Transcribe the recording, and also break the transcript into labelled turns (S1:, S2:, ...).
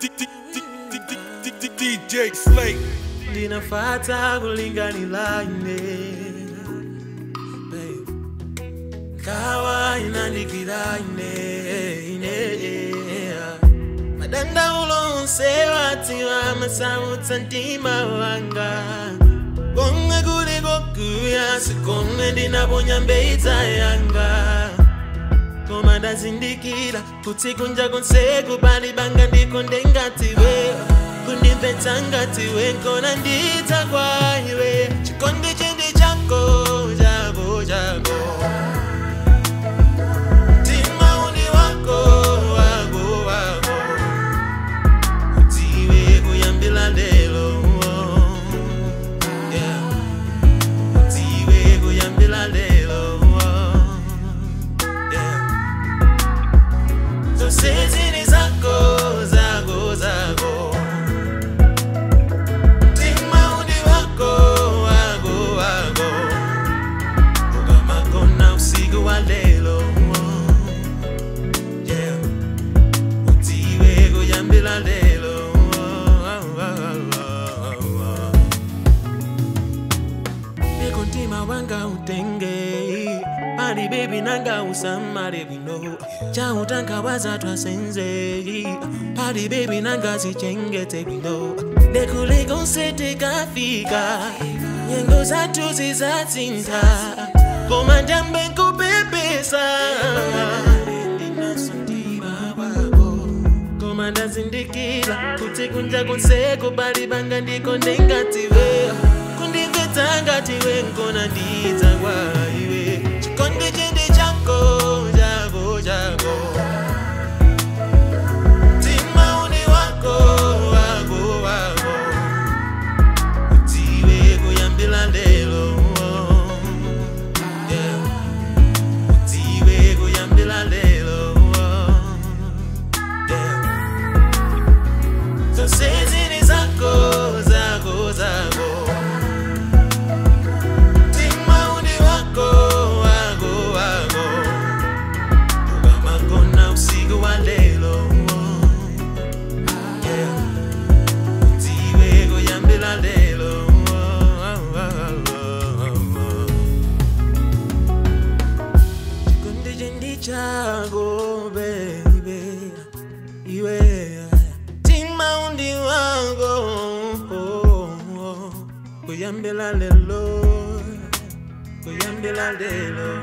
S1: DJ Slate.
S2: ndinafata kulinganila ine Babe. kawa inandikira ine ine madandaulo onse watiwa masautsa mtima wanga konge kuli kokuya sikonge ndinaponya mbeita yanga koma ndazindikira kuti kunja konseko pali banga ndiko ndengatiwe kundimvetsa ngatiwe nkona ndidza kwa iwe chikondi chindi chako chako chako mtima uli wako wako wako utiwe kuyambila lelo yeah. utiwe kuyambila lelo yeah. zosezini zako zako zako timaudi wako wako wako ukamakona usiku wa lelo yeah. utiwe kuyambila lelo nekontima wanga utenge pali bebi nanga usamale bwino chautanka wazatwasenze pali bebi nanga zichengete bwino nekulikonsete-kafika nyengo zathu zizatsinza koma ndambe nkupepesa koma ndazindikira kuti kunja konseko pali banga ndiko ndengatiwe kundimvetsa ngatiwe nkona ndidza kwa iwe chikondi chindi chako chako chako mtima uli wako wako wako utiwe kuyambila lelo yeah. utiwe kuyambila lelo yeah. zosezini zako zako zako timauni wako wako wako ukamakona usiku wa lelo yeah. utiwe kuyambila lelo chikondi chindi chako baby iwe timaundi wako kuyambila lelo kuyambila lelo